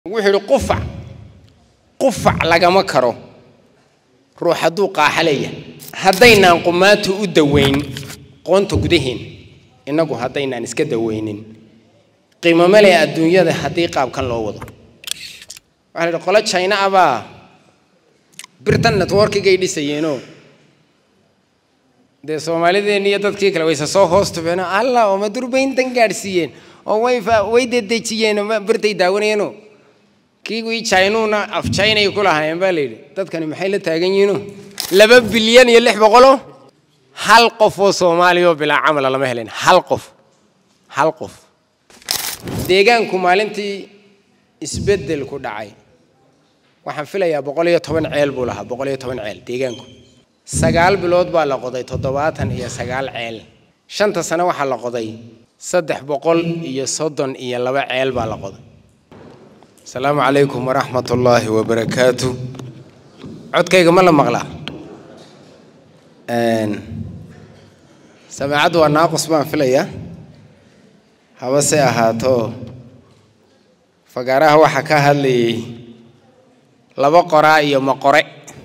wuxuu yidhi qufac qufac lagama karo ruux hadduu qaaxa leeyahay haddaynaan qumaatu u daweyn qoonta gudaheen innagu haddaynaan iska daweynin qiimo male adduunyada haddii qaabkan loo wado waxaa la yidhi qolo china abaa birtan networkigay dhisayeenoo dee soomaalideenni iyo dadkii kale wayse soo hoos tubeenoo allah oo madurbayntan gaadhsiiyeen oo way way dedejiyeen birtay daawanayeenoo kii wii chinuuna af chinay ku lahaayeen baa layidhi dadkani maxay la taagan yihiino laba bilyan iyo lix boqoloo hal qof oo soomaaliya oo bilaa camala lama helen hal qof hal qof deegaanku maalintii isbeddelku dhacay waxaan filayaa boqol iyo toban ceel buu lahaa boqol iyo toban ceel deegaanku sagaal bilood baa la qoday toddobaatan iyo sagaal ceel shanta sano waxaa la qoday saddex boqol iyo soddon iyo laba ceel baa la qoday asalaamu calaykum waraxmat ullaahi wabarakaatu codkayga ma la maqlaa samaacaddu waa naaqus baan filayaa habase ahaato fagaaraha waxaa ka hadlayay laba qoraa iyo maqore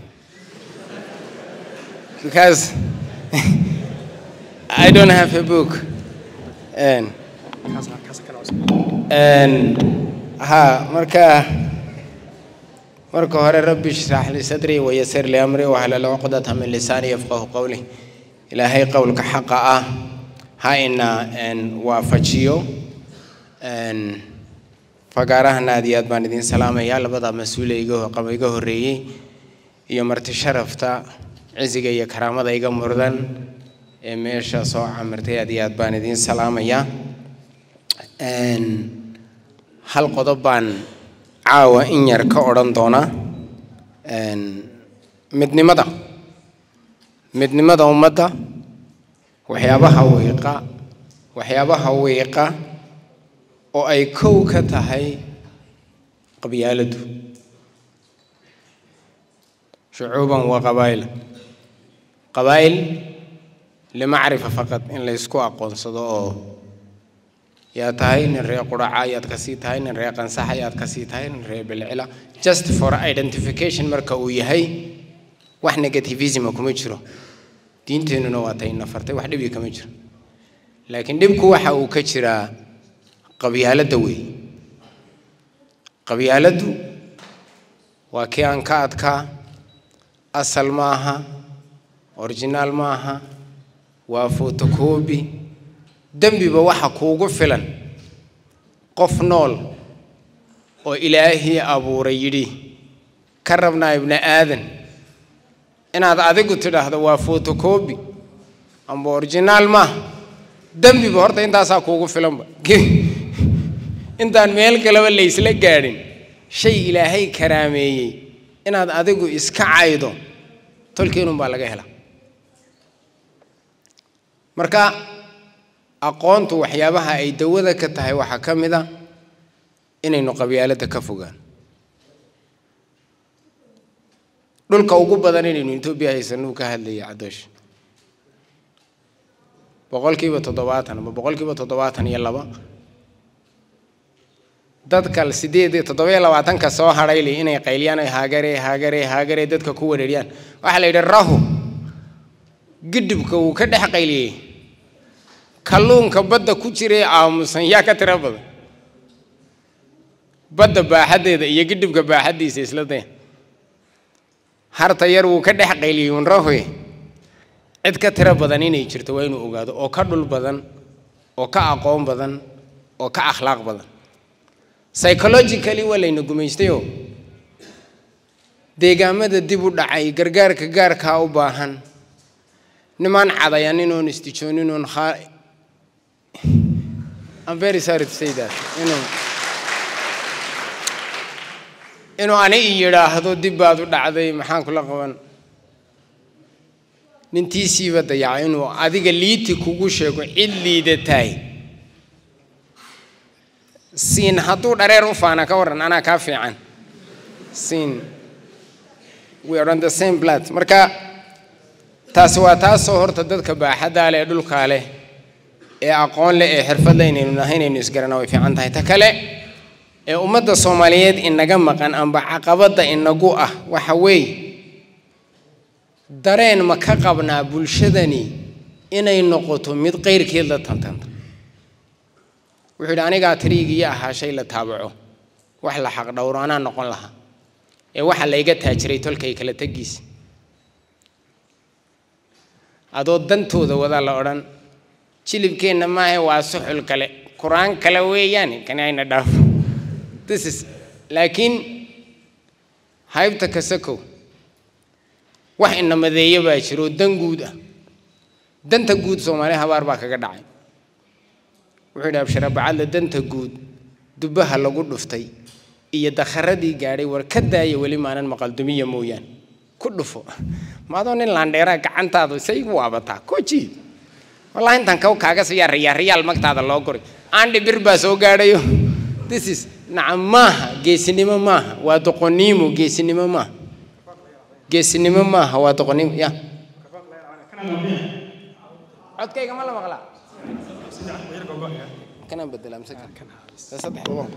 because I don't have a book and and ha marka marka hore rabbi shrax li sadri wayasir li amri wahlal uqdata min lisani yafqahu qawli ilaahay qowlka xaqa ah ha ina waafajiyo fagaarahana aad iyo aad baan idiin salaamayaa labada mas-uule iga iga horreeyey iyo marti sharafta cisiga iyo karaamada iga murdan ee meesha soo camirtay aad iyo aad baan idiin salaamayaa hal qodob baan caawa in yar ka odhan doonaa midnimada midnimada ummadda waxyaabaha wiiqa waxyaabaha wiiqa oo ay kow ka tahay qabyaaladdu shucuuban wa qabaa'il qabaa'il limacrifa faqad in laysku aqoonsado oo yaa tahay nin ree quraca ayaad kasii tahay nin ree qansax ayaad kasii tahay nin ree bilcila just for identification marka uu yahay wax negativisma kuma jiro diinteennuna waa tay nafartay wax dhibi kama jiro laakiin dhibku waxa uu ka jiraa qabyaaladda wey qabyaaladdu waa kii aan ka adkaa asal ma aha originaal ma aha waa fotocobi dembiba waxa kuugu filan qof nool oo ilaahii abuuray yidhi ka rabnaa ibni aadan inaad adigu tidhaahdo waa fotocobi amba originaal maaha dembiba horta intaasaa kuugu filanba intaan meel kaleba laysla gaadhin shay ilaahay karaameeyey inaad adigu iska caydo tolkeenun baa laga helaa marka aqoontu waxyaabaha ay dawada ka tahay waxaa ka mid a inaynu qabyaaladda ka fogaan dhulka ugu badan inaynu etoobiya haysanuu ka hadlayay cadoosh boqolkiiba toddobaatan ama boqolkiiba toddobaatan iyo laba dadka sideed toddobiyo labaatanka soo hadhayli inay qayliyaan ay haagare haagare haagare dadka ku wareeriyaan waxaa la yidhi rahu gidhibka uu ka dhex qayliyey kalluunka badda ku jiray aamusan yaa ka tiro badan badda baaxaddeeda iyo gidhibka baaxaddiisa isla daya harta yar wuu ka dhex qayliyey unrahoy cid ka tiro badan inay jirto waa inuu ogaado oo ka dhul badan oo ka aqoon badan oo ka akhlaaq badan psychologically waa layna gumaystayoo deegaamada dib u dhacay gargaarka gaarkaa u baahan nimaan cadayan inoon istijoonin oon I'm very sorry to say that inuu inuu ani i yidhaahdo dib baad u dhacday maxaan kula qaban nintiisiiba dayaca inuu adiga liiti kugu sheego cid liidatahay siin hadduu dhareer u faana ka warran anaa kaa fiican siin we are on the same blood marka taasi waa taasoo horta dadka baaxaddaa leh ee dhulkaa leh ee aqoon leh ee xirfad leh inaynu nahay inaynu isgarana way fiican tahay ta kale ee ummadda soomaaliyeed inaga maqan amba caqabadda inagu ah waxa weeye dareen ma ka qabnaa bulshadani inay noqoto mid qeyrkeed la tantanta wuxuu yidhi anigaa tariigiyo ahaa shay la taabaco wax la xaq dhowro anaa noqon lahaa ee waxa layga taajiray tolkay kala tegiisa adoo dantooda wadaa la odhan jilibkeenna maahe waa suxul kale qur-aan kale weeyaane kani ayna dhaafo this is laakiin haybta kasakow wax inamadeeyo baa jiro dan guud ah danta guud soomaaliya habaar baa kaga dhacay wuxuu yidhi abshara bacadle danta guud dubbaha lagu dhuftay iyo dakharadii gaadhay war ka daaya weli maanan maqaldumiya mooyaane ku dhufo maadoo nin laandheeraa gacantaadu say gu waabataa kojiid wallahi intaan kaw kaaga siyaa riyaa riyaal magtaada loo goray aandhi bir baa soo gaadhayo this is nacam maaha geesinimo maaha waa doqoniimo geesinimo maaha geesinimo maaha waa doqoniimo ya codkayga ma la maqlaa kanaan bedelaa mise kan saddex boqol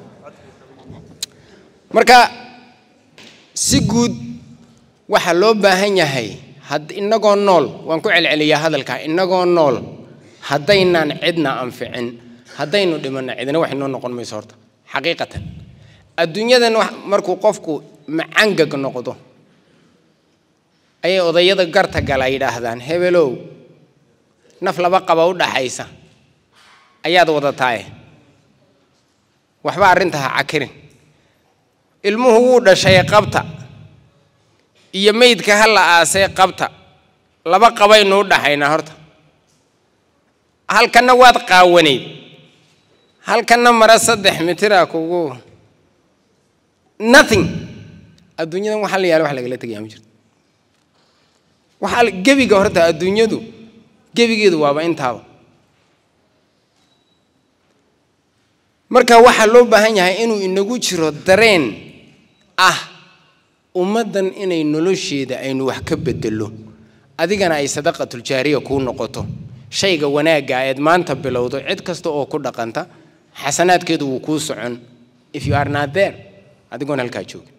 marka si guud waxaa loo baahan yahay had inagoo nool waan ku celceliyaa hadalkaa inagoo nool haddaynaan cidna anficin haddaynu dhimanno cidna wax inoo noqon mayso horta xaqiiqatan adduunyadan markuu qofku macangag noqdo ayay odayada garta gala yidhaahdaan hebelow naf laba qaba u dhaxaysa ayaad wadataaye waxba arrinta ha cakirin ilmuhu wuu dhashay qabta iyo meydka ha la aasay qabta laba qabaynu u dhaxaynaa horta halkanna waad qaawanayd halkanna mara saddex mitira kugu nothing adduunyadan waxaa la yaala wax lagala tegayaa ma jirto waxaa gebiga horta adduunyadu gebigeedu waaba intaaba marka waxaa loo baahan yahay inuu inagu jiro dareen ah ummaddan inay nolosheeda aynu wax ka bedelo adigana ay sadaqatuljaariya kuu noqoto shayga wanaagga eed maanta bilowdo cid kasta oo ku dhaqanta xasanaadkeedu wuu kuu socon if you are not there adigoon halkaa joogin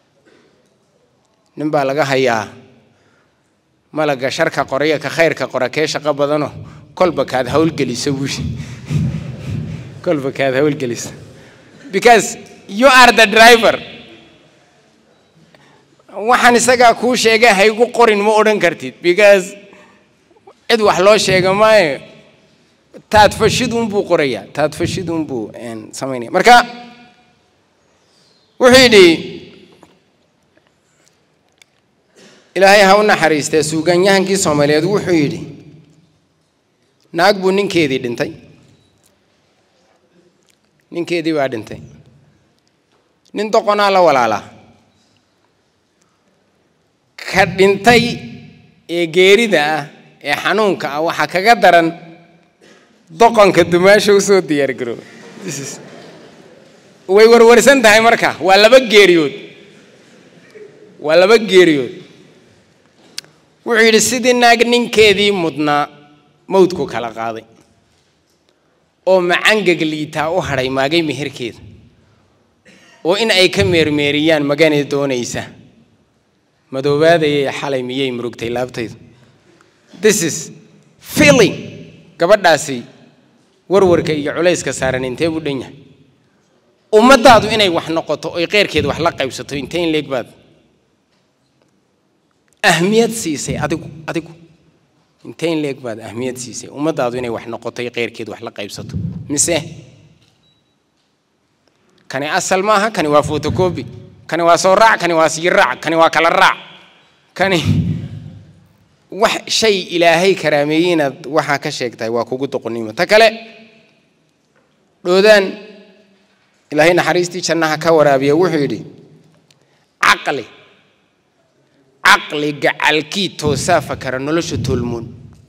nin baa laga hayaa malaga sharka qoraya ka khayrka qora kee shaqo badano kolba kaad hawlgelisa buushi kolba kaad hawlgelisa because you are the driver waxaan isagaa kuu sheegay haygu qorin ma odhan kartid because cid wax loo sheega maayo taad fashidunbuu qorayaa taad fashidunbuu samaynaya marka wuxuu yidhi ilaahay ha u naxariistee suugaanyahankii soomaaliyeed wuxuu yidhi naag buu ninkeedii dhintay ninkeedii baa dhintay nin doqonaa la walaalaa ka dhintay ee geerida ah ee xanuunka ah waxaa kaga daran doqonka dumaasha usoo diyaargarooba way warwarsan tahay marka waa laba geeriyood waa laba geeriyood wuxuu yidhi sidii naag ninkeedii mudnaa mawdku kala qaaday oo macangag liitaa u hadhay maagay meherkeeda oo in ay ka meermeeriyaan maganay doonaysa madoobaadayay xalay miyay murugtay laabtaydu this is feeling gabadhaasi warwarka iyo culayska saaran intee buu dhan yahay ummaddaadu inay wax noqoto oy qeyrkeed wax la qaybsato intee in leeg baad ahmiyad siisay adigu adigu intee in leeg baad ahmiyad siisay ummaddaadu inay wax noqoto oy qeyrkeed wax la qaybsato mise kani asal maaha kani waa fotocobi kani waa soo raac kani waa sii raac kani waa kala raac kani wax shay ilaahay karaameeyey inaad waxaa ka sheegtahay waa kugu doqonnimo ta kale dhoodaan ilaahay naxariistii jannaha ka waraabiya wuxuu yidhi caqli caqli gacalkii toosaa fakara nolosha toolmoon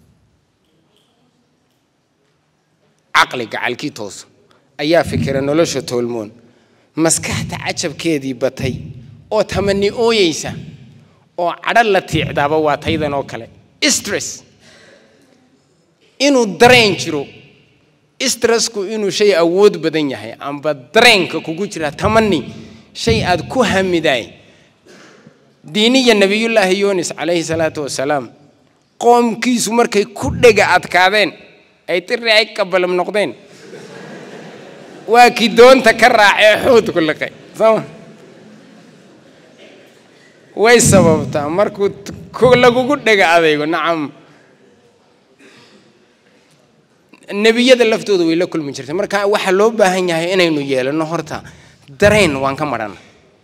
caqli gacalkii toosa ayaa fikira nolosha toolmoon maskaxta cajabkeedii batay oo tamani ooyeysa oo cadho la tiicdaaba waa taydan oo kale stress inuu dareen jiro stressku inuu shay awood badan yahay amba dareenka kugu jira tamani shay aad ku hamidaay diiniya nabiyullaahi yunis calayhi salaatu wasalaam qoomkiisu markay ku dhega adkaadeen ay tiri ay qabalam noqdeen waa kii doonta ka raacee xoodku liqay sooma way sababtaa markuu lagugu dhega adaygo nacam nebiyada laftooda way la kulmi jirtay marka waxaa loo baahan yahay inaynu yeelano horta dareen waan ka marana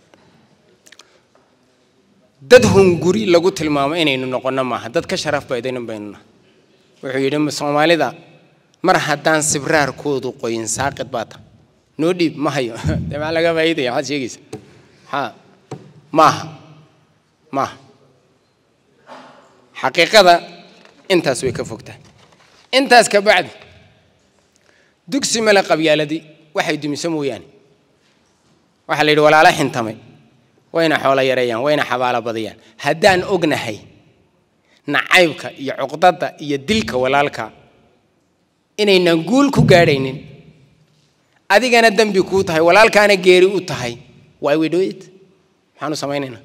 dad hunguri lagu tilmaamo inaynu noqono maaha dad ka sharaf baydaynan baynuna wuxuu yidhi soomaalida mar haddaan sibraarkoodu qoyin saaqid baa ta noo dhiib ma hayo dee maxaa laga faa'iidaya maxaad sheegaysa ha maaha maaha xaqiiqada intaas way ka fogtahay intaas ka bacdi dugsi male qabyaaladii waxay dumiso mooyaane waxaa la yidhi walaalo xintamay wayna xoolo yareeyaan wayna xabaalo badiyaan haddaan ognahay nacaybka iyo cuqdada iyo dilka walaalka inaynan guul ku gaadhaynin adigana dembi kuu tahay walaalkaana geeri u tahay why we do it maxaanu samaynaynaa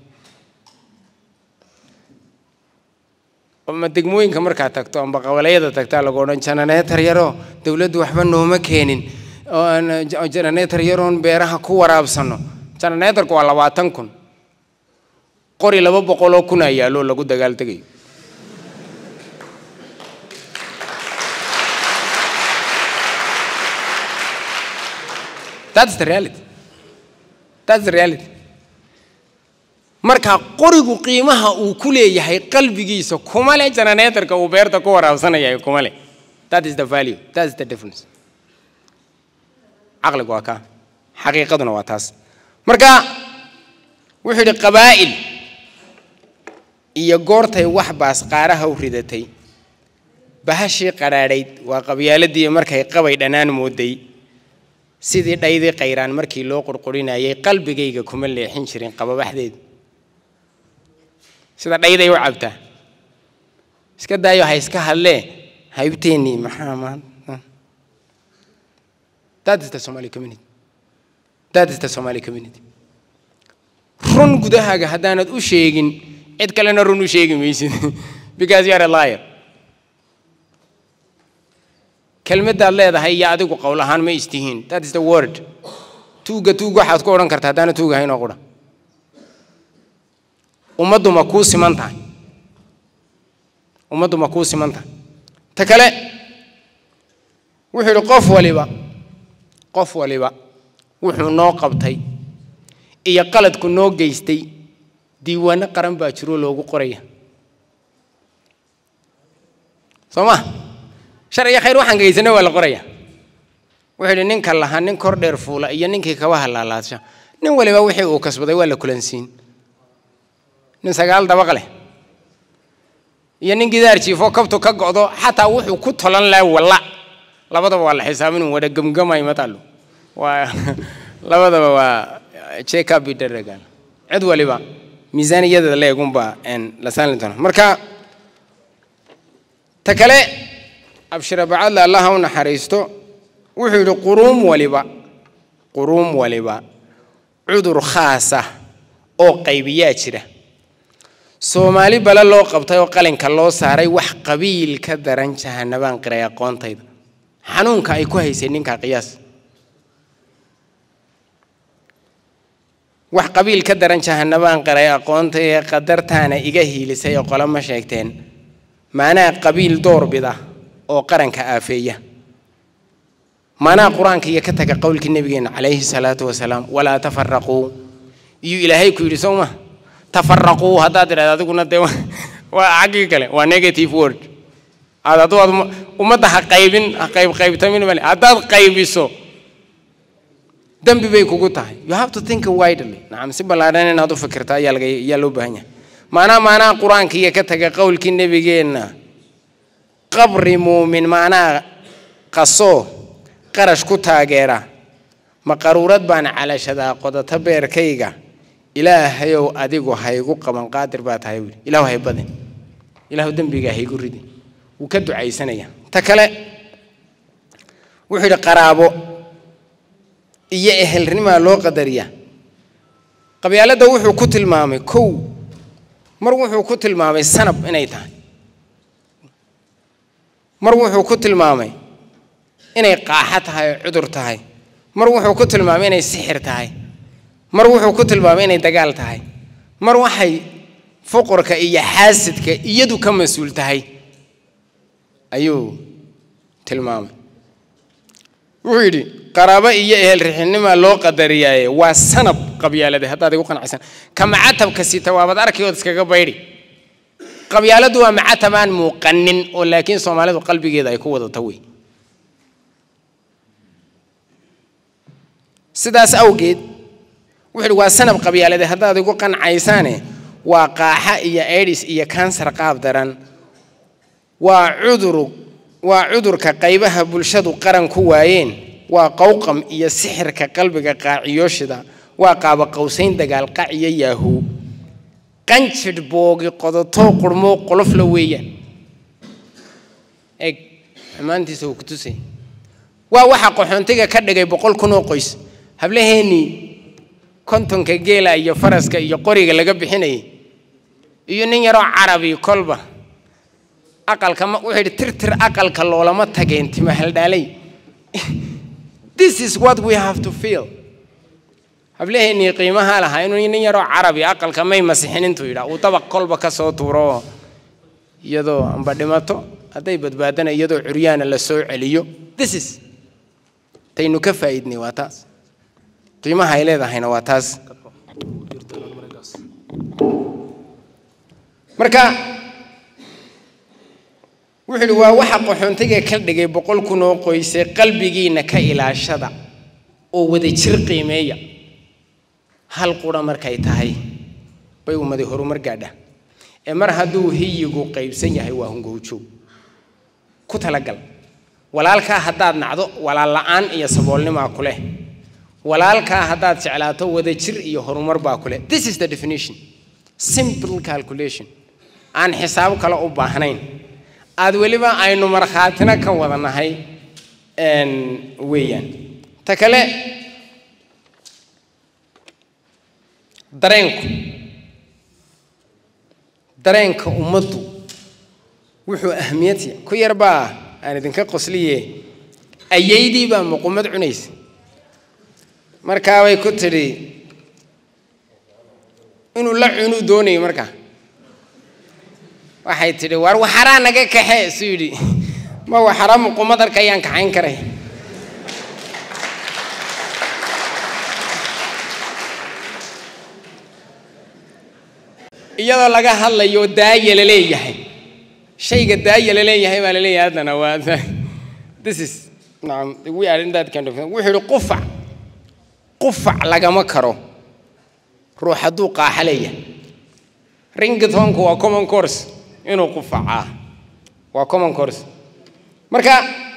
ma degmooyinka markaad tagto amba qabalayada tagtaa lagu odhan jananeetar yaro dowladdu waxba nooma keenin jananeetar yaroon beeraha ku waraabsano jananeetarku waa labaatan kun qori laba boqoloo kun aa yaallo lagu dagaal tegayo That's the reality. That's the reality. marka qorigu qiimaha uu ku leeyahay qalbigiisa kuma le jananeetarka uu beerta ku waraabsanaya kuma le that is the value that is the difference caqligu waa kaa xaqiiqaduna waa taas marka wuxuu yidhi qabaa'il iyo goortay wax baas qaaraha u ridatay bahashii qadhaadhayd waa qabyaaladii markay qabay dhanaan mooday sidii dhaydii qayraan markii loo qurqurinayay qalbigayga kuma leexin jirin qababaxdeedu sida dhayday u cabtaa iska daayo ha iska hadlee haybteennii maxaa maanta that is the somali community that is the somali community run gudahaaga haddaanad u sheegin cid kalena run u sheegi maysid because you are a liar kelmaddaad leedahay iyo adigu qowl ahaan ma istihiin that is the word tuugga tuug waxaad ku odhan karta haddaana tuug ahayn oo qudha ummaddu ma kuu siman tahay ummaddu ma kuu siman tahay ta kale wuxuu yidhi qof waliba qof waliba wuxuu noo qabtay iyo qaladku noo geystay diiwaano qaran baa jiroo loogu qoraya soo ma shar iyo khayr waxaan geysana waa la qoraya wuxuu yidhi ninka lahaa nin kor dheer fuula iyo ninkii kaba halaalaadsha nin waliba wixii uu kasbaday waa la kulansiin nin sagaal dabaq leh iyo nin gidaar jiifo kabtu ka go'do xataa wuxuu ku tolan laha walla labadaba waa la xisaabin wada gemgamay matalo waa labadaba waa check-up idaragan cid waliba miisaaniyada leegunba la saalin doona marka ta kale abshira bacadle allaha u naxariisto wuxuu yidhi quruum waliba quruum waliba cudur khaasa oo qaybiyaa jira soomaali bale loo qabtay oo qalinka loo saaray wax qabiil ka daran jahanabaan qiray aqoontayda xanuunka ay ku haysay ninkaa qiyaas wax qabiil ka daran jahanabaan qiray aqoontay qadartaana iga hiilisay oo qole ma sheegteen maanaa qabiil doorbida oo qaranka aafeeya maanaa qur-aanka iyo ka taga qowlkii nabigeena calayhi salaatu wasalaam walaa tafaraquu iyuu ilaahay ku yidhi soo ma tafaraquu haddaad tidhahda adiguna dee waa xaggii kale waa negative word aad hadduu aad ummadda ha qaybin ha qayb qaybtamin male haddaad qaybiso dembi bay kugu tahay you have to think widely nacam si ballaadhan inaad u fikirta ayaa laga ayaa loo baahan yahay maanaa maanaa qur-aanka iyo ka taga qowlkii nebigeenna qabri muumin maanaa qasoo qarash ku taageera ma qaruurad baan calashadaa qodata beerkayga ilaahayow adigu haygu qaban qaadir baa tahay buuli ilaahu hay badin ilaahu dembigaa haygu ridin wuu ka ducaysanaya ta kale wuxuu yidhi qaraabo iyo ehelnimaa loo qadariyaa qabyaaladda wuxuu ku tilmaamay kow mar wuxuu ku tilmaamay sanab inay tahay mar wuxuu ku tilmaamay inay qaaxo tahay oo cudur tahay mar wuxuu ku tilmaamay inay sixir tahay mar wuxuu ku tilmaamay inay dagaal tahay mar waxay fuqurka iyo xaasidka iyadu ka mas-uul tahay ayuu tilmaamay wuxuu yidhi qaraabo iyo ehel rixinimaa loo qadariyaaye waa sanab qabyaalade haddaad igu qanacsan ka macatabka sita waabad arkayood iskaga baydhi qabyaaladu waa macatab aan muuqanin oo laakiin soomaalidu qalbigeeda ay ku wadata wey sidaas awgeed wuxuu yidhi waa sanab qabyaalade haddaad igu qancaysaane waa qaaxa iyo aidis iyo kansar qaab daran waa cuduru waa cudurka qaybaha bulshadu qaran ku waayeen waa qowqam iyo sixirka qalbiga qaaciyooshida waa qaaba qowsayn dagaal qac iyo yaahuu qanjidh boogi qodotoo qurmoo qolofla weeyaan eg xumaantiisa uu ku tusay waa waxa qaxoontiga ka dhigay boqol kun oo qoys hablaheennii kontonka geela iyo faraska iyo qoriga laga bixinayay iyo nin yaroo carabi kolba aqalka ma wuxuu yidhi tirtir aqalka loolama tageen tima haldhaalay this is what we have to feel hablaheennii qiimaha lahaa inuu nin yaroo carabi aqalka may masixin intuu yidhaa uu dabaq kolba ka soo tuuro iyadoo amba dhimato hadday badbaadana iyadoo curyaana la soo celiyo this is taynu ka faa'iidnay waa taas qiimaha ay leedahayna waa taas marka wuxuu yidhi waa waxa qaxoontiga ka dhigay boqol kun oo qoyse qalbigiinna ka ilaashada oo wadajir qiimeeya hal qura markay tahay bay ummadi horumar gaadha ee mar hadduu hiyigu qaybsan yahay waa hungowjoog ku talagal walaalkaa haddaad nacdo walaal la'aan iyo saboolnimaa ku leh walaalkaa haddaad jeclaato wadajir iyo horumar baa ku leh this is the definition simple calculation aan xisaab kale u baahnayn aad weliba aynu markhaatina ka wada nahay weeyaan ta kale dareenku dareenka ummaddu wuxuu ahmiyadya ku yar baa aan idinka qosliye ayaydii baa muqumad cunaysa markaabay ku tidhi inuu la cunuu doonayay markaa waxay tidhi war waxaraa naga kaxe suu yidhi ma waxara muqumad arka ayaan kaxayn karay iyadoo laga hadlayo daaya la leeyahay shayga daaya la leeyahay baa la leeyahay haddana waa this is nacam we are in that kind of wuxuu yidhi qufac qufac lagama karo ruux hadduu qaaxa leeyahay ringitonku waa common course inuu qufacaa waa common course marka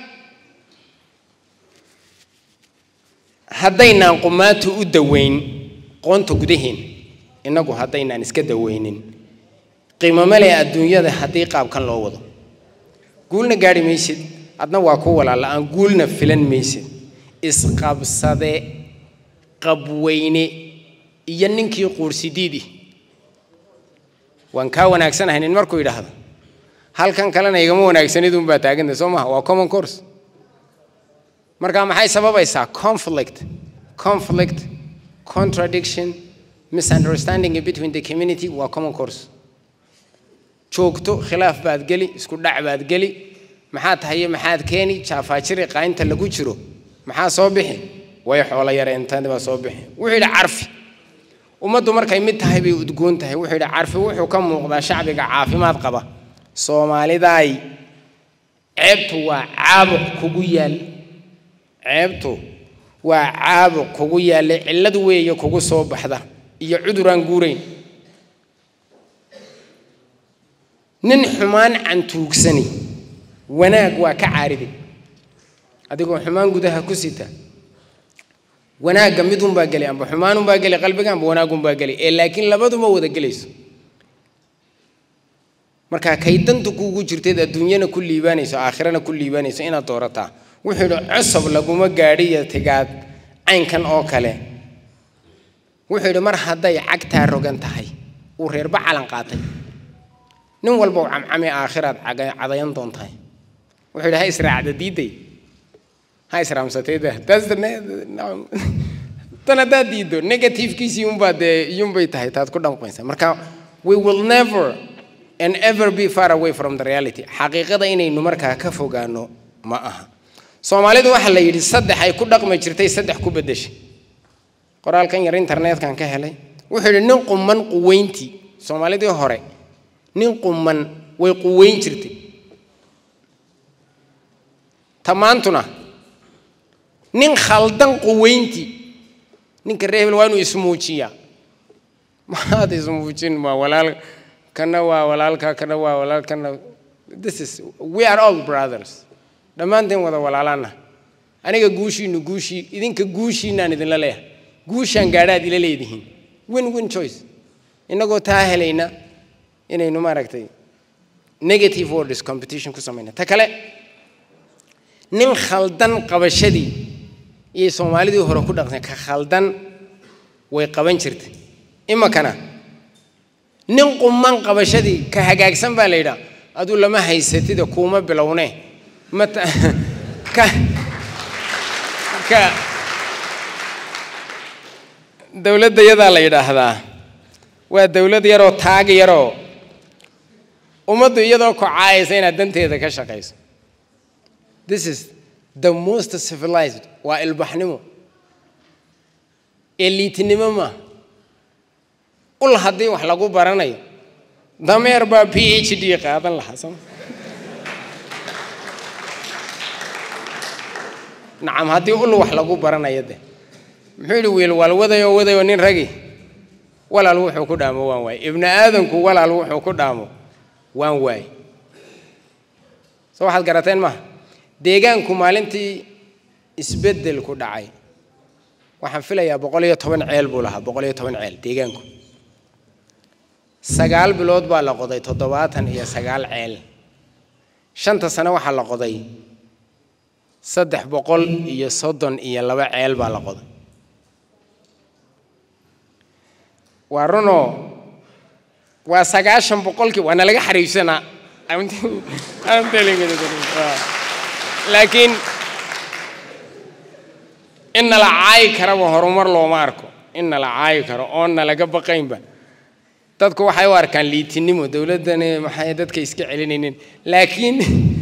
haddaynaan qumaatu u daweyn qoonta gudaheen innagu haddaynaan iska daweynin qiimo male adduunyada haddii qaabkan loo wado guulna gaadhi maysid adna waa ku walaala-aan guulna filan maysid isqabsade qabweyne iyo ninkii quursidiidi waan kaa wanaagsanahay nin markuu yidhaahdo halkan kalena igama wanaagsanidunbaa taaganta soo maha waa common course marka maxay sababaysaa conflict conflict contradiction misunderstanding between the community waa common course joogto khilaaf baad geli isku dhac baad geli maxaad tahaye maxaad keeni jaafaajiri qaynta lagu jiro maxaa soo bixi way xoolo yareentani baa soo bixi wuxuu yidhi carfi ummaddu markay mid tahay bay udgoon tahay wuxuu yidhi carfi wuxuu ka muuqdaa shacbiga caafimaad qaba soomaalidaay ceebtu waa caabuq kugu yaal ceebtu waa caabuq kugu yaalla cillad weeye kugu soo baxda iyo cuduraan guurayn nin xumaan cantuugsani wanaag waa ka caariday adigoo xumaan gudaha ku sita wanaagga midunbaa geli amba xumaanunbaa geli qalbiga amba wanaagunbaa geli ee laakiin labaduma wada gelayso marka kay danta kuugu jirteed adduunyana ku liibaanayso aakhirana ku liibaanayso inaad doorataa wuxuu yidhi cosob laguma gaadhiyo tigaad caynkan oo kale wuxuu yidhi mar hadday cagtaa rogan tahay uu reerba calan qaatay nin walba u camcami aakhiraad cadayan doontahay wuxuu yidhi ha israacda diiday ha israamsatayda taas tan haddaad diiddo negativekiisii unbaa dee iyunbay tahay taad ku dhanqaysa marka we will never and ever be far away from the reality xaqiiqada inaynu markaa ka fogaano ma aha soomaalidu waxaa la yidhi saddex ay ku dhaqmi jirtay saddex ku beddeshay qoraalkan yar internetkan ka helay wuxuu yidhi nin quman quweyntii soomaalidii hore nin quman way quweyn jirtay tamaantuna nin khaldan quweyntii ninka reebel waa inuu ismuujiyaa maxaad ismuujin waa walaal kana waa walaalka kana waa walaal kana this is we are all brothers dhammaanteen wada walaalaana aniga guushiinu guushii idinka guushiinaan idinla leeyahay guushaan gaadhaad ila leedihiin win win choice innagoo taa helayna inaynu maaragtay negative words competition ku samayna ta kale nin khaldan qabashadii iyo soomaalidii hore ku dhaqsan ka khaldan way qaban jirtay imakana nin quman qabashadii ka hagaagsan baa la yidhaa aduu lama haysatida kuuma bilowne mata ka ka dowladda yadaa la yidhaahdaa waa dowlad yaroo taag yaroo ummaddu iyadoo kocaayaysa inaad danteeda ka shaqayso this is the most civilized waa ilbaxnimo eliitinimo maaha ul haddii wax lagu baranayo dameer baa p h d qaadan lahaa soma nacam haddii ul wax lagu baranayo de muxuu yidhi wiil waal wadayoo wadayoo nin ragi walaal wuxuu ku dhaamo waan waaye ibni aadanku walaal wuxuu ku dhaamo waan waaye soo waxaad garateen maha deegaanku maalintii isbeddelku dhacay waxaan filayaa boqol iyo toban ceel buu lahaa boqol iyo toban ceel deegaanku sagaal bilood baa la qoday toddobaatan iyo sagaal ceel shanta sano waxaa la qoday saddex boqol iyo soddon iyo laba ceel baa la qoday waa runoo waa sagaashan boqolkii waa nalaga xariibsanaa laakiin in nala caayi karaba horumar looma arko in nala caayi karo oon nalaga baqaynba dadku waxay u arkaan liitinimo dowladdani maxay dadka iska celinaynin laakiin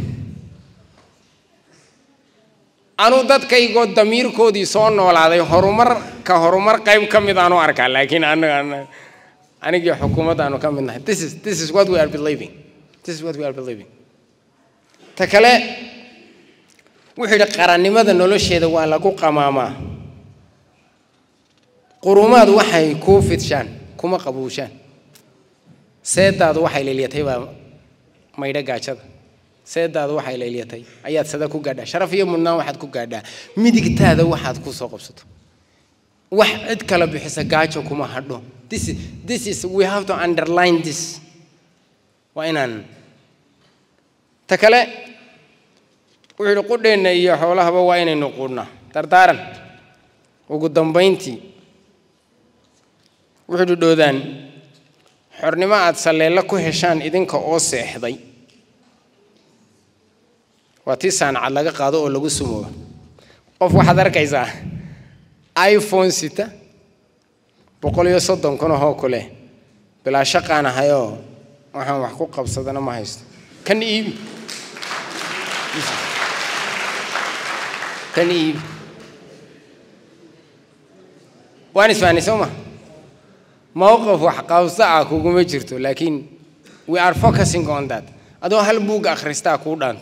anuu dadkaygoo damiirkoodii soo noolaaday horumar ka horumar qayb ka mid aanu arkaa laakiin anaga anigii xukuumadda aanu ka mid nahay this is this is what we are believing this is what we are believing ta kale wuxuu yidhi qarannimada nolosheeda waa lagu qamaamaa qurumaadu waxay kuu fidshaan kuma qabuushaan seedaadu waxay leelyatay baa maydho gaajada seedaadu waxay leelyatay ayaad sada ku gaadhaa sharaf iyo mudnaan waxaad ku gaadhaa midigtaada waxaad ku soo qabsato wax cid kala bixisa gaajo kuma hadho this is, this is we have to underline this waa inaan ta kale wuxuu yidhi qudheenna iyo xoolahaba waa inaynu quudhnaa dardaaran ugu dambayntii wuxuu yidhi dhoodaan xornimo aad salleello ku heshaan idinka oo seexday waa tii saanacad laga qaado oo lagu sumoobo qof waxaad arkaysaa iphone sita boqol iyo soddon kun ahoo kuleh bilaa shaqaan ahayoo waxaan wax ku qabsadana ma haysto kan iibi kan iibi waan isfahanay soo ma mowqif wax qabso ah kuguma jirto laakiin we are focusing on that adoo hal buugga akhristaa kuu dhaanta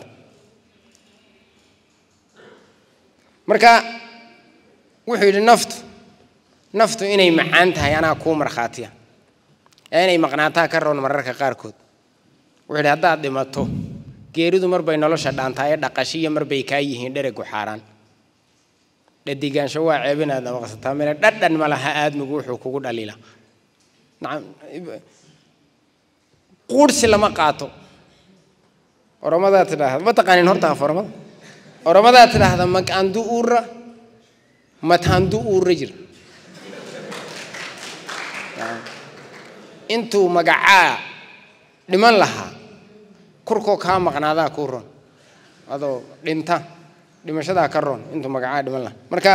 marka wuxuu yidhi naftu naftu inay macaan tahay anaa kuu markhaatiya ee inay maqnaataa ka roon mararka qaarkood wuxuu yidhi haddaad dhimato geeridu marbay nolosha dhaantaa ee dhaqashiya marbay kaa yihiin dheregu xaaraan dhadigaansho waa ceeb inaad maqsataa mele dhadhan ma laha aadmigu wuxuu kugu dhaliila nacam quudhsi lama qaato oramadaa tidhaahda ma taqaanin horta af oramada oramadaa tidhaahda maqaandu uurra mataandu uurra jira intuu magacaa dhiman lahaa kurkoo kaa maqnaadaa kuu ron adoo dhinta dhimashadaa ka roon intuu magacaa dhiman lahaa marka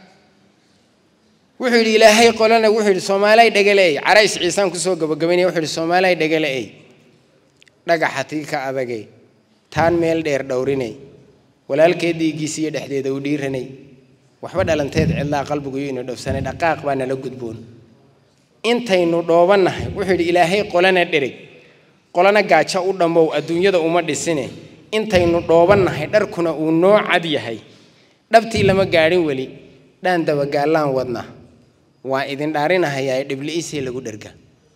wuxuu yidhi ilaahay qolana wuxuu yidhi soomaalay dhegaleey carays ciisaan kusoo gabagabaynaya wuxuu yidhi soomaalay dhegaleey dhagaxa tii ka adagay taan meel dheer dhowrinay walaalkeed dhiiggiisiiyo dhexdeeda u dhiiranay waxba dhalanteed cidlaa qalbiguyo inu dhowsanay dhaqaaq baa nala gudboon intaynu dhoobannahay wuxuu yidhi ilaahay qolana dhereg qolana gaajo u dhammow adduunyada uma dhisine intaynu dhoobannahay dharkuna uu noo cad yahay dhabtii lama gaadhin weli dhaan dabagaallaan wadna waa idin dhaarinahayaa dhibli'isee lagu dherga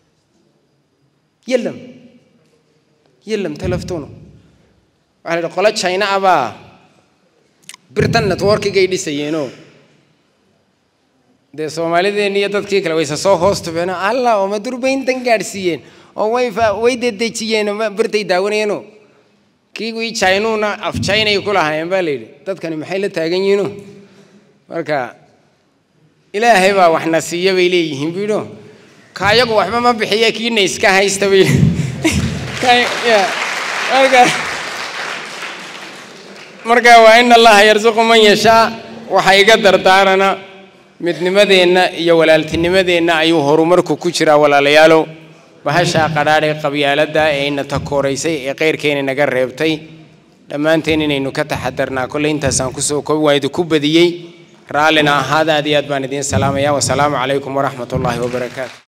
yelam yelam talaftuno waxaa la yidhi qolo china abaa birtan networkigay dhisayeenoo dee soomaalideenni iyo dadkii kale wayse soo hoos tubeenoo allah oo ma durbayntan gaadhsiiyeen oo way way dedejiyeen birtay daawanayeenoo kii wii chinuuna af chinay ku lahaayeen baa la yidhi dadkani maxay la taagan yihiino marka ilaahay baa waxna siiya bay leeyihiin buu yidho ka ayagu waxba ma bixiya kiina iska haysta bay marka marka waa in allaha yarsuqu man yashaa waxa iga dardaarana midnimadeenna iyo walaaltinimadeenna ayuu horumarku ku jiraa walaalayaalow bahashaa qadhaadhee qabyaaladda ee ina takooraysay ee qayrkeena naga reebtay dhammaanteen inaynu ka taxadarnaa kolley intaasaan kusoo koobi waa idinku badiyey raallina ahaada aad iyo aad baan idiin salaamaya wasalaamu calaykum waraxmat ullaahi wabarakaatu